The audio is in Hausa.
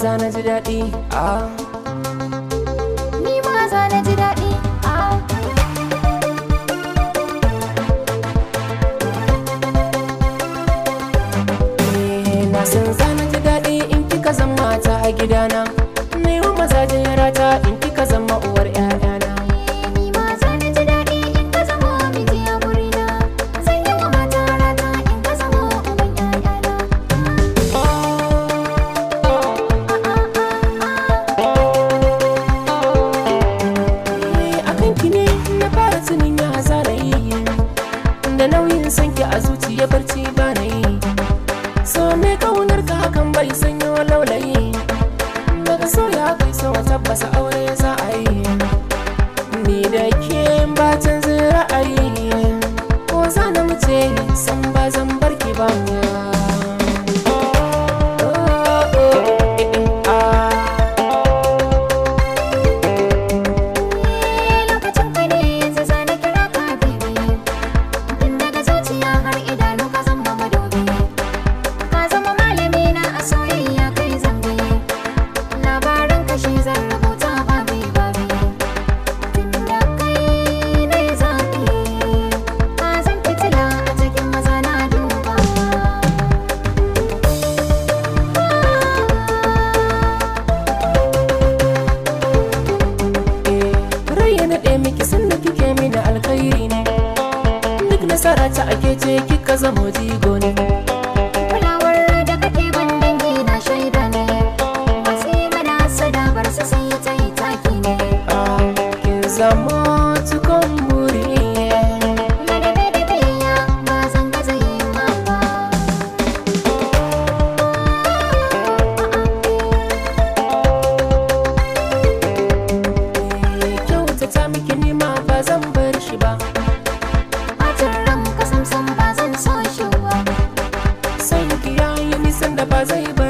za na ji daɗi ah. Ni ma za na ji daɗi. Ah. Eh, na san za na ji daɗi in kika zama mata a gidana na yi wa mazajen rata in kika zama uwar 'ya'yana Ni ma za na ji daɗi in ka zama miji a gurina. Zan yi wa mata rata in ka zama uban ƴaƴana. Eh, akan ki ne na fara tunin ya zana yi da nauyin sanki a zuciya barci ba na yi so me kaunar ka hakan bai sanyo laulayi daga so ya kai so tabbasa aure za a yi ni da ke ba canza ra'ayi ko za na mace san ba zan barki ba Oh, oh, eh, eh, ah. lokacin ka ne zai sa na kira ka baby tun daga zuciya har idanu ka zama madobi ka zama malami na a soyayya kai zambe labaran ka shi zan rubuta babi babi tun da kai na yi zaɓi ka zan fitila a cikin maza na duba rai ya naɗe miki sanda kike mini alkhairi ne duk nasara ta ake ce kika zama jigo ne kulawar da kake ban dangi na shaida ne masu yi mana sadabar su sai ta yi taki ne Ah, kin zama cikon buri ladabe da biyayya ba zan gaza yi ma ba kyautata miki nima ba zan bar shi ba bacin ran ka samsam ba zan so shi ba san ki yayi nisan da ba zai bar